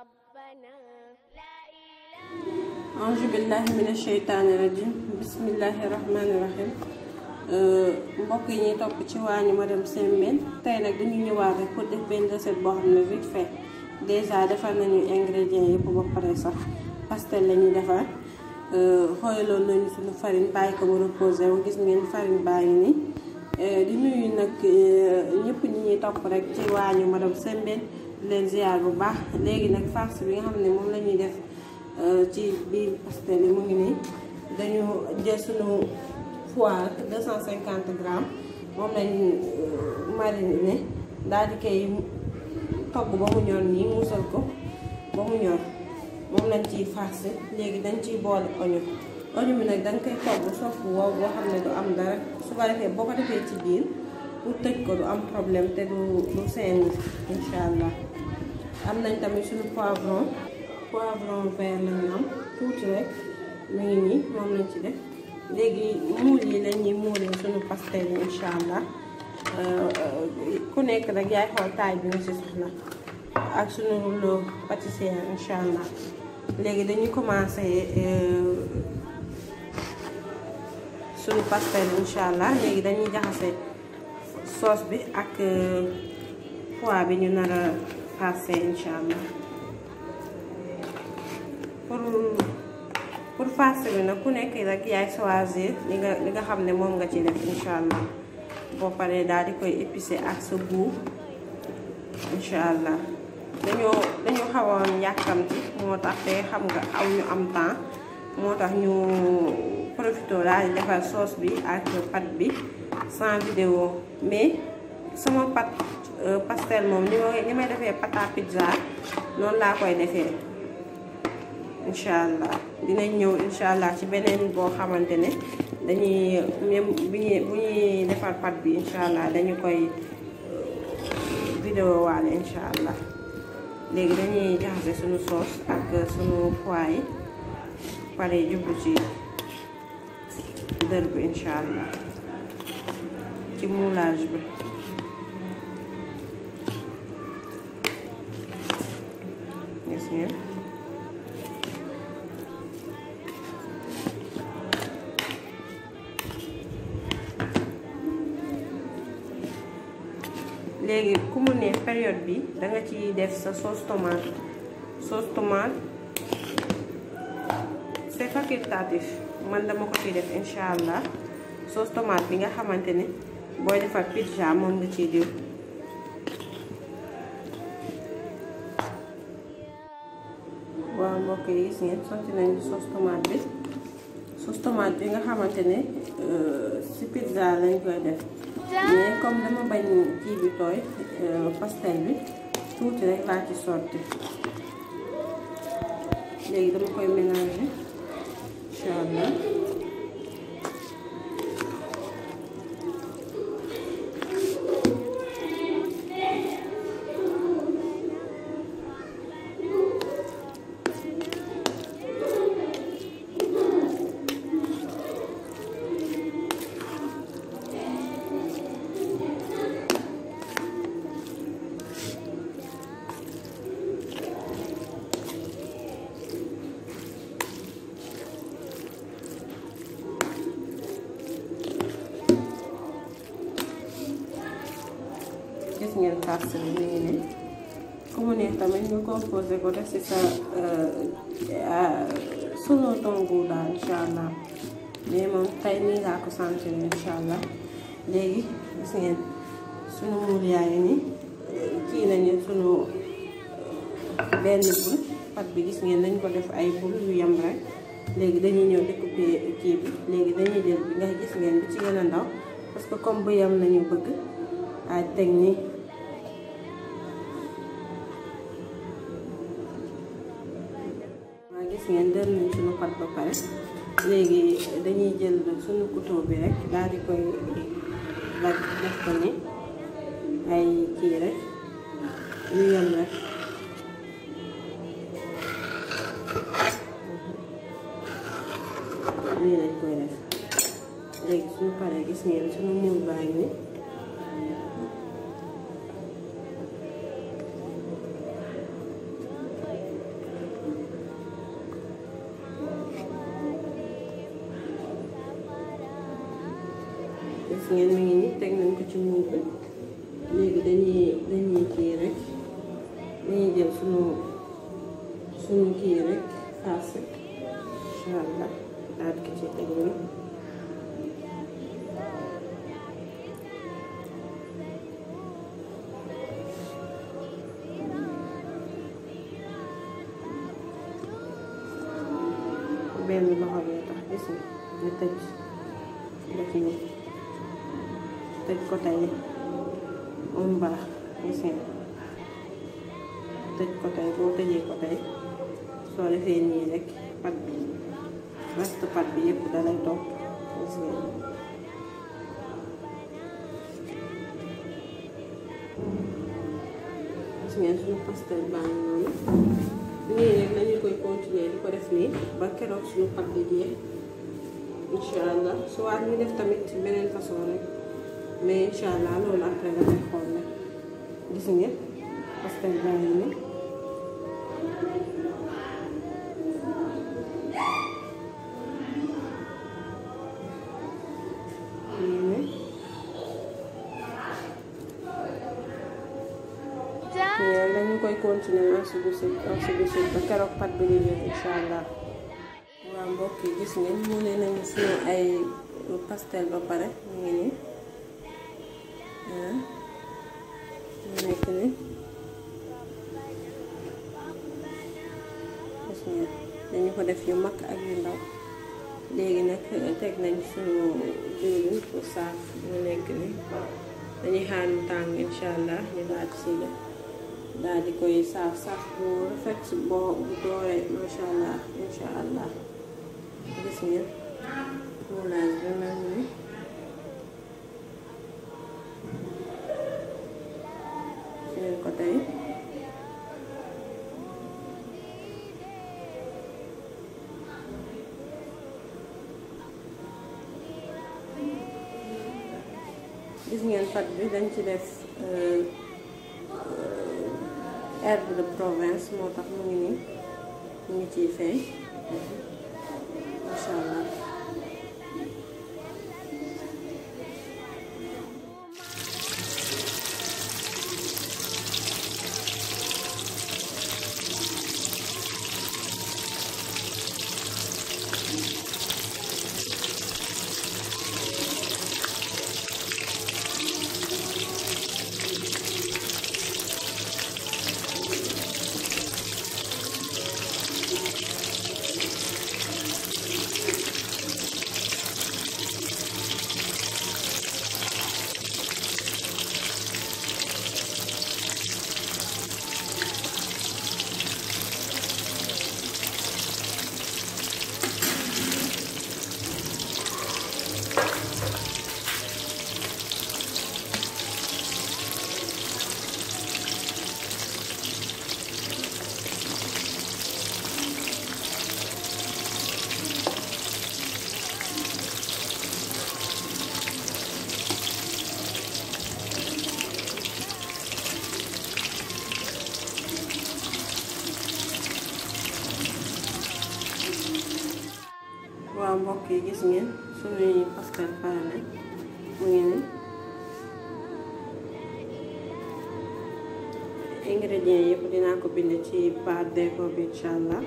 auzu billahi mina sheytaani rajim bismillahi rahmaani rahim mbokk yi ñuy topp ci waañu madame Sembène tey nag dañu ñëwaat rek pour def benn recette boo xam ne vite fait déjà defar nañu ingrédients yëpp ba pare sax pastel la ñuy defar xooyaloon nañu suñu farine bàyyi ko mu reposé wu gis ngeen farine baa ngi nii di nuyu nag ñëpp ñi ñuy topp rek ci waañu madame Sembène di leen ziar bu baax léegi nag farce bi nga xam ne moom la ñuy def ci biir pastel yi mu ngi nii dañu jël suñu foie 250 grammes moom lañ mariné daal di koy togg ba mu ñor nii muusal ko ba mu ñor moom lañ ciy farce léegi dañ ciy boole oignon oignon bi nag danga koy togg sopp wow boo xam ne du am dara su ko defee boo ko defee ci biir pour tëj ko du am problème te du du seen incha allah am nañ tamit suñu poivron poivron vert lañu am tuuti rek mu ngi nii moom lañ ci def léegi muul yi la ñuy muulee suñu pastel yi incha allah ku nekk rek yaay xool taay bi nga si soxla ak suñu rouleau pâtissier incha allah léegi dañuy commencé suñu pastel incha allah léegi dañuy jaxase sauce bi ak foie bi ñu nar a passé incha allah pour pour farce bi nag ku nekk rek yaay choisir li nga li nga xam ne moom nga ci def incha allah boo paree daal di koy épicer ak sa goût incha allah dañoo dañoo xawoon yàkkamti moo tax te xam nga aw ñu am temps moo tax ñu profité daal di defar sauce bi ak pâte bi sans vidéo mais sama pâte pastel moom ni ma ni may defee pâte à pizza noonu laa koy defee incha allah dinañ ñëw incha allah ci beneen boo xamante ne dañuy même bu ñuy bu ñuy defar pâte bi incha allah dañu koy vidéo waale incha allah léegi dañuy jaxase suñu sauce ak suñu foie yi pare jublu ci dër bi incha allah ci moulage bi gis ngeen léegi ku mu ne période bi danga ci def sa sauce tomate sauce tomate c'est facultatif man dama ko ciy def incha allah sauce tomate bi nga xamante ne booy defar pizza moom nga ciy diw waaw mbokk yi gis ngeen sotti nañu sauce tomate bi sauce tomate bi nga xamante ne ci pizza lañ koy def mais comme dama bañ kii bi tooy pastel bi tuuti rek laa ci sotti léegi dama koy mélanger incha allah gis ngeen farce bi nii nii ku mu neex tamit nga composé ko def ci sa selon ton goût daal incha allah mais moom tey nii laa ko sentir incha allah léegi gis ngeen sunu muur yaa ngi nii kii nañu sunu benn bul pat bi gis ngeen dañ ko def ay bul yu yem rek léegi dañuy ñëw découper kii bi léegi dañuy jël bi nga gis ngeen bi ci gën a ndaw parce que comme bu yem lañu bëgg ay teg nii waa gis ngeen dër nañ suñu pat ba pare léegi dañuy jël suñu couteau bi rek daal di koy ba def ko ni ay kii rek yu yem rek lii lañ koy def léegi suñu paree gis ngeen suñu muul baa ngi ni gis ngeen mi ngi nii teg nañ ko ci muur bi léegi dañuy dañuy kii rek dañuy jël sunu sunu kii rek farce incha allah daal ko ci teg nii benn loxo bee tax gis nga ñu tëj def ni tëj ko tey mu baax gis nga tëj ko tey boo tëjee ko tey soo defee nii rek pat bi reste pat bi yëpp dalay topp gis nga gis ngeen suñu pastel baa ngi noonu nii rek lañu koy continuer di ko def nii ba keroog suñu pat bi jeex incha allah soit ñu def tamit beneen façon rek mais incha allah loolu après la koy xool nag gis ngeen pastel baa ngi nii nii dañu koy continuer ainsi de suite ainsi de suite ba keroog pat bi di ñëw incha allah waaw mbokk yi gis ngeen mu ne nañu suñu ay pastel ba pare mu ngi nii mu nekk ni gis ngeen dañu ko def yu mag ak yu ndaw léegi nag teg nañ suñu diwlin pour saaf mu nekk ni dañuy xaar mu tàng incha allah ñu daal di siy def daal di koy saaf saaf bu rafet boo bu dooree macha allah incha allah gis ngeen moulage bi mel ni ngeen ko tey gis ngeen pat bi dañ ci def herbe de Provence moo tax mu ngi nii mu ngi ciy feeñ macha allah waaw mbokk yi gis ngeen suñuy pastel pare nañ mu ngi ni ingrédients yëpp dinaa ko bind ci barre d'infos bi incha allah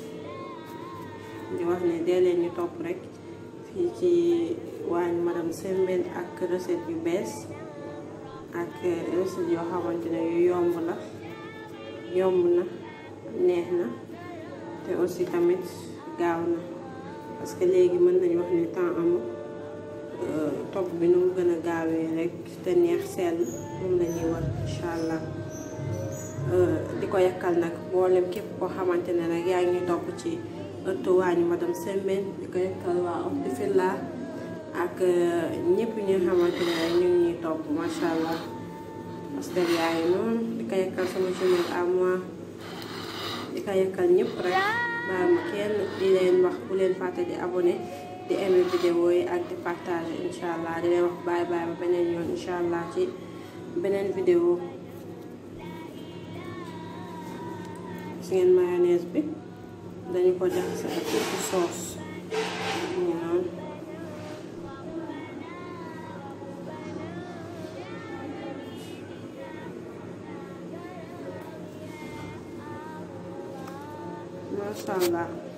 di wax ne dee leen ñu topp rek fii ci waañ madame Sembène ak recette yu bees ak recette yoo xamante ne yu yomb la yomb na neex na te aussi tamit gaaw na parce que léegi mën nañu wax ne temps amul togg bi nu mu gën a gaawee rek te neex sell moom la ñuy war incha allah di ko yakkal nag mboolem képp koo xamante ne rek yaa ngi topp ci ëttu waañu madame Sembène di ko yakkal waa Orti Villa ak ñëpp ñi nga xamante ne rek ñu ngi ñuy topp macha allah pastel yaa ngi noonu di ko yakkal sama jumelle à moi di ko yakkal ñëpp rek. baa ma kenn di leen wax bu leen fàtte di abonné di aimer vidéo yi ak di partager incha allah di leen wax bye bye ba beneen yoon incha allah ci beneen vidéo gis ngeen mayonnaise bi dañu ko jaxase ak tuuti sauce ñu noonu macha allah.